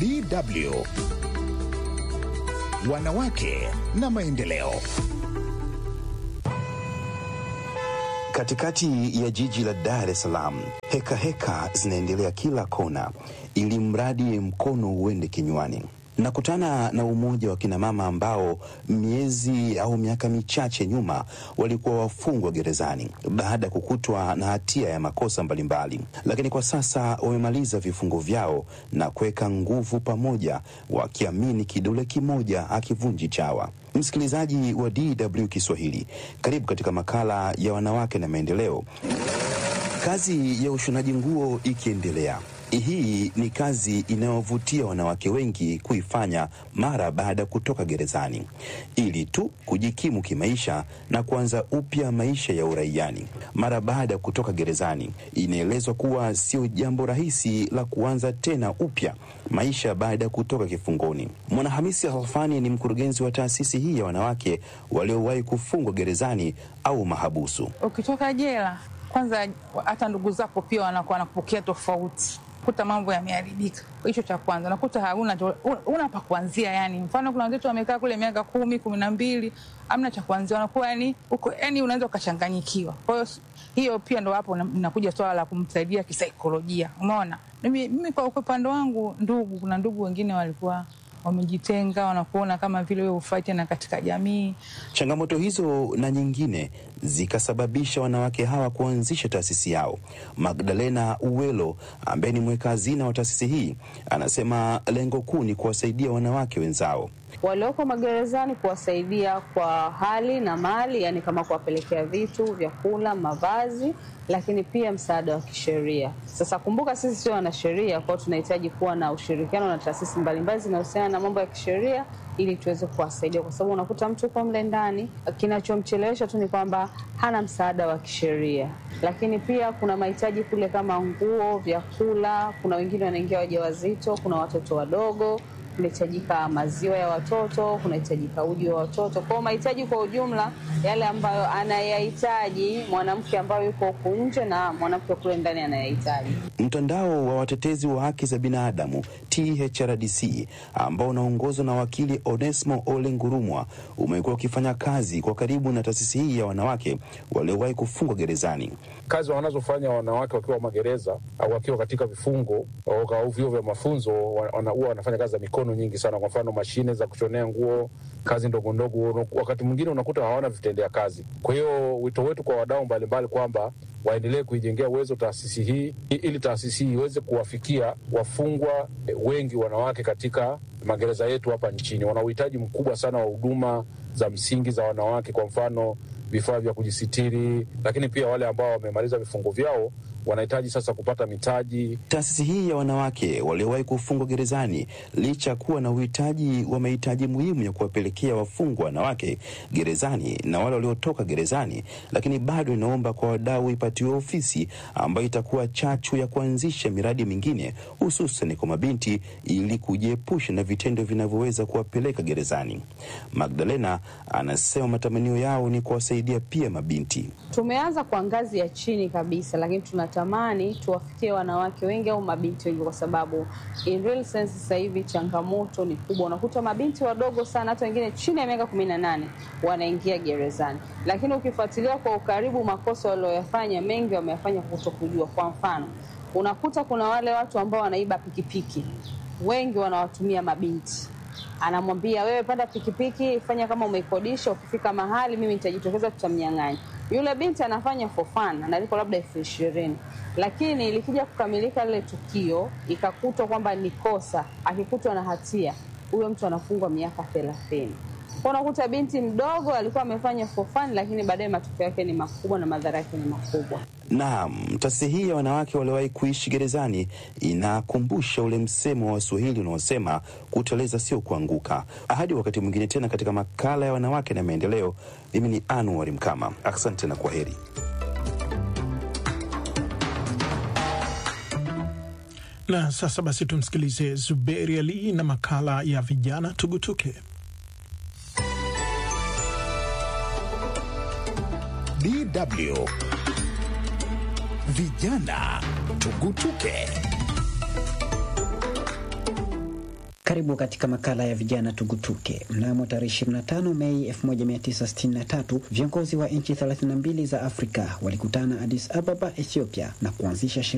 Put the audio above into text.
DW Wanawake na Maendeleo. Katikati ya jiji la Dar es Salaam, heka heka zinaendelea kila kona, ili mradi mkono uende kinywani. Nakutana na umoja wa kinamama ambao miezi au miaka michache nyuma walikuwa wafungwa gerezani baada ya kukutwa na hatia ya makosa mbalimbali, lakini kwa sasa wamemaliza vifungo vyao na kuweka nguvu pamoja, wakiamini kidole kimoja hakivunji chawa. Msikilizaji wa DW Kiswahili, karibu katika makala ya wanawake na maendeleo. Kazi ya ushonaji nguo ikiendelea hii ni kazi inayovutia wanawake wengi kuifanya mara baada ya kutoka gerezani ili tu kujikimu kimaisha na kuanza upya maisha ya uraiani. Mara baada ya kutoka gerezani, inaelezwa kuwa sio jambo rahisi la kuanza tena upya maisha baada ya kutoka kifungoni. Mwanahamisi Halfani ni mkurugenzi wa taasisi hii ya wanawake waliowahi kufungwa gerezani au mahabusu. Ukitoka jela, kwanza hata ndugu zako pia wanakuwa wanakupokea tofauti kuta mambo yameharibika. Hicho cha kwanza, nakuta hauna una pa kuanzia. Yani mfano kuna wenzetu wamekaa kule miaka kumi kumi na mbili amna cha kuanzia, wanakuwa yani uko yani unaweza ukachanganyikiwa. Kwa hiyo hiyo pia ndo hapo nakuja swala la kumsaidia kisaikolojia. Umeona, mimi, mimi kwa upande wangu, ndugu, kuna ndugu wengine walikuwa wamejitenga wanakuona kama vile wewe ufai tena katika jamii. Changamoto hizo na nyingine zikasababisha wanawake hawa kuanzisha taasisi yao. Magdalena Uwelo ambaye ni mweka hazina wa taasisi hii anasema lengo kuu ni kuwasaidia wanawake wenzao walioko magerezani, kuwasaidia kwa hali na mali, yani kama kuwapelekea vitu, vyakula, mavazi, lakini pia msaada wa kisheria. Sasa kumbuka, sisi sio wanasheria, kwao tunahitaji kuwa na ushirikiano na taasisi mbalimbali zinahusiana na mambo ya kisheria ili tuweze kuwasaidia, kwa sababu unakuta mtu uko mle ndani, kinachomchelewesha tu ni kwamba hana msaada wa kisheria. Lakini pia kuna mahitaji kule kama nguo, vyakula, kuna wengine wanaingia wajawazito, kuna watoto wadogo kunahitajika maziwa ya watoto, kunahitajika uji wa watoto. Kwa mahitaji kwa ujumla yale ambayo anayahitaji mwanamke ambayo yuko huku nje na mwanamke kule ndani anayahitaji. Mtandao wa watetezi wa haki za binadamu THRDC ambao unaongozwa na wakili Onesmo Ole Ngurumwa umekuwa ukifanya kazi kwa karibu na taasisi hii ya wanawake waliowahi kufungwa gerezani. Kazi wanazofanya wanawake wakiwa magereza au wakiwa katika vifungo au vyuo vya mafunzo, huwa wanafanya kazi za mikono nyingi sana. Kwa mfano, mashine za kushonea nguo, kazi ndogo ndogo, wakati mwingine unakuta hawana vitendea kazi. Kwa hiyo wito wetu kwa wadau mbalimbali kwamba waendelee kuijengea uwezo taasisi hii ili taasisi hii iweze kuwafikia wafungwa wengi wanawake katika magereza yetu hapa nchini. Wana uhitaji mkubwa sana wa huduma za msingi za wanawake, kwa mfano vifaa vya kujisitiri, lakini pia wale ambao wamemaliza vifungo vyao wanahitaji sasa kupata mitaji. Taasisi hii ya wanawake waliowahi kufungwa gerezani, licha ya kuwa na uhitaji wa mahitaji muhimu ya kuwapelekea wafungwa wanawake gerezani na wale waliotoka gerezani, lakini bado inaomba kwa wadau ipatiwe ofisi ambayo itakuwa chachu ya kuanzisha miradi mingine, hususan kwa mabinti, ili kujiepusha na vitendo vinavyoweza kuwapeleka gerezani. Magdalena anasema matamanio yao ni kuwasaidia pia mabinti. Tumeanza kwa ngazi ya chini kabisa, lakini tunatamani tuwafikie wanawake wengi au mabinti wengi, kwa sababu in real sense sasa hivi changamoto ni kubwa. Unakuta mabinti wadogo sana, hata wengine chini ya miaka kumi na nane wanaingia gerezani, lakini ukifuatilia kwa ukaribu makosa walioyafanya mengi wameyafanya kutokujua. Kwa mfano, unakuta kuna wale watu ambao wanaiba pikipiki, wengi wanawatumia mabinti anamwambia wewe, panda pikipiki, fanya kama umeikodisha, ukifika mahali mimi nitajitokeza, tutamnyang'anya. Yule binti anafanya for fun, analipwa labda elfu ishirini lakini likija kukamilika lile tukio, ikakutwa kwamba ni kosa, akikutwa na hatia, huyo mtu anafungwa miaka thelathini. Kwa unakuta binti mdogo alikuwa amefanya for fun, lakini baadaye matokeo yake ni makubwa na madhara yake ni makubwa. Naam, taasisi hii ya wanawake waliowahi kuishi gerezani inakumbusha ule msemo wa Waswahili unaosema kuteleza sio kuanguka. Hadi wakati mwingine tena katika makala ya wanawake na maendeleo, mimi ni Anuari Mkama. Asante na kwa heri. Na sasa basi tumsikilize Zuberi Ali na makala ya vijana tugutuke. DW Vijana Tugutuke. Karibu katika makala ya vijana tugutuke. Mnamo tarehe 25 Mei 1963 viongozi wa nchi 32 za Afrika walikutana Addis Ababa, Ethiopia na kuanzisha